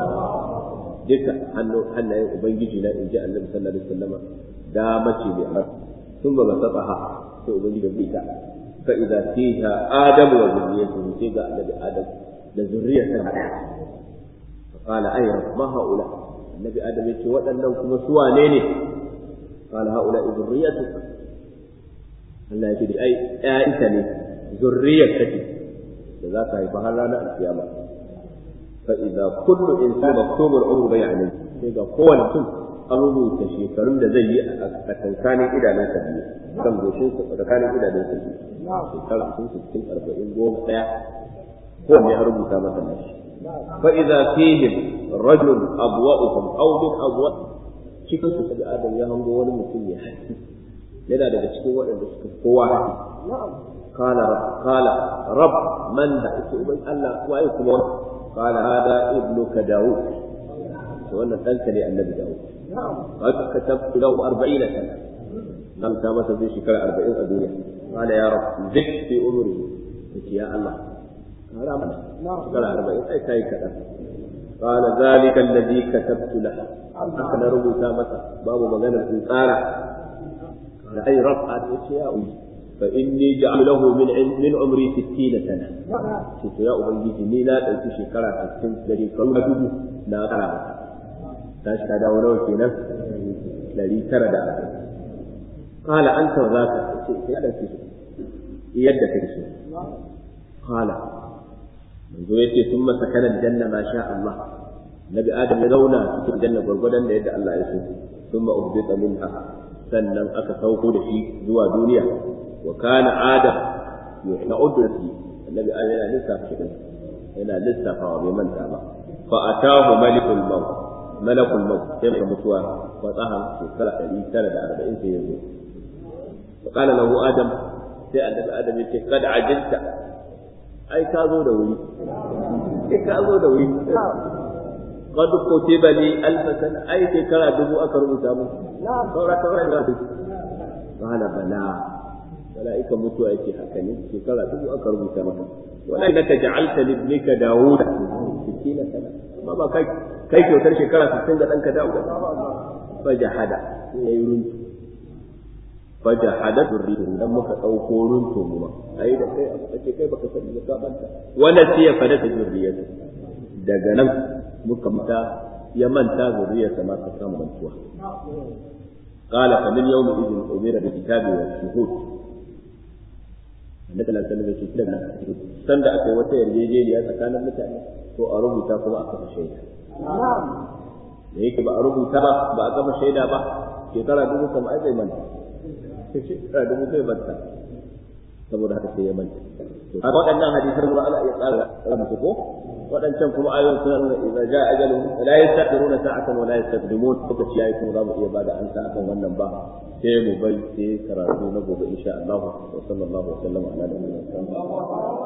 Speaker 1: duka hannayen ubangiji na inji annabi sallallahu alaihi wasallama da mace mai amar sun ba saba ha sai ubangiji da bita fa idza fiha adamu wa zurriyatuhu sai ga annabi adam da zurriyarsa fa qala ay ma haula annabi adam yace waɗannan kuma su wane ne qala haula zurriyatuka Allah yake ai ƴaƴanka ne zurriyarka ce da za ka haifa har ranar alkiyama fa idza kullu insani maktubul umru bai alayhi sai ga kowane mutum an rubuta shekarun da zai yi a tsakanin idanunsa biyu kan goshin sa tsakanin idanunsa biyu shekara sun sittin arba'in goma ɗaya ko ne an rubuta masa nashi fa idza fihim rajul abwa'uhum aw min abwa cikin su sai adam ya hango wani mutum ya haƙi yana daga cikin waɗanda suka kowa haƙi qala qala rabb man da ake uban Allah waye kuma qala hada ibnuka daud wannan ɗanka ne annabi daud كتبت له أربعين سنة لم تمس في شكر أربعين الدنيا قال يا رب زد في أمره قلت يا الله قال أمنا شكر أربعين أي كاي كتب قال ذلك الذي كتبت له أكن ربو تامسا باب مغنى الإنسان قال أي رب قال يا أمي فإني جعل له من من عمري ستين سنة قلت يا أبنجي ني لا تنسي شكرا ستين سنة كل لا ترى tashi ta dawo nawa kenan ɗari tara da ashirin kala an ta za ka ce sai da su yadda kai so kala manzo ya ce sun masa kanan janna ma sha Allah nabi adam ya zauna cikin janna gwargwadon da yadda Allah ya so sun ma ubita minha sannan aka sauko da shi zuwa duniya wa kana adam ya uddu fi annabi adam yana lissafa shi yana lissafawa bai manta ba fa atahu malikul maut malakul maut sai ka mutuwa wa tsahan shekara ɗari tara da arba'in sai ya zo fa qala lahu adam sai annabi adam ya ce kad ajilta ai ka zo da wuri ai ka zo da wuri qad kutiba li alf sana ai shekara dubu aka rubuta mu saura saura da su qala bala mala'ika mutuwa yake haka ne shekara dubu aka rubuta maka wannan da ka ja'alta li ibnika dawuda 60 sana amma ba kai kai kyautar shekara 60 ga ɗanka dawuda fajahada ya yi runtu fajahada zurriyatu dan muka ɗauko runtu mu ma ai da kai a ce kai baka sani ba ka manta wala sai ya fada zurriyatu daga nan muka mata ya manta zurriyarsa ma ta samu mantuwa قال فمن يومئذ أمر بالكتاب والشهود annabi sallallahu alaihi wasallam ya ce san da aka yi wata yarjejeniya tsakanin mutane to a rubuta kuma a kafa shaida da yake ba a rubuta ba ba a kafa shaida ba shekara dubu kam ai bai manta shekara dubu bai manta saboda haka sai ya manta to haka waɗannan hadisan kuma ana iya tsara rubuta ko waɗancan kuma ayoyin suna nuna idza jaa ajaluhum la yastaqiruna sa'atan wa la yastaqdimun lokaci yayi kuma za mu iya bada ansa akan wannan ba sai mu bari sai karatu na gobe insha Allah wa sallallahu alaihi wa sallam ala nabiyina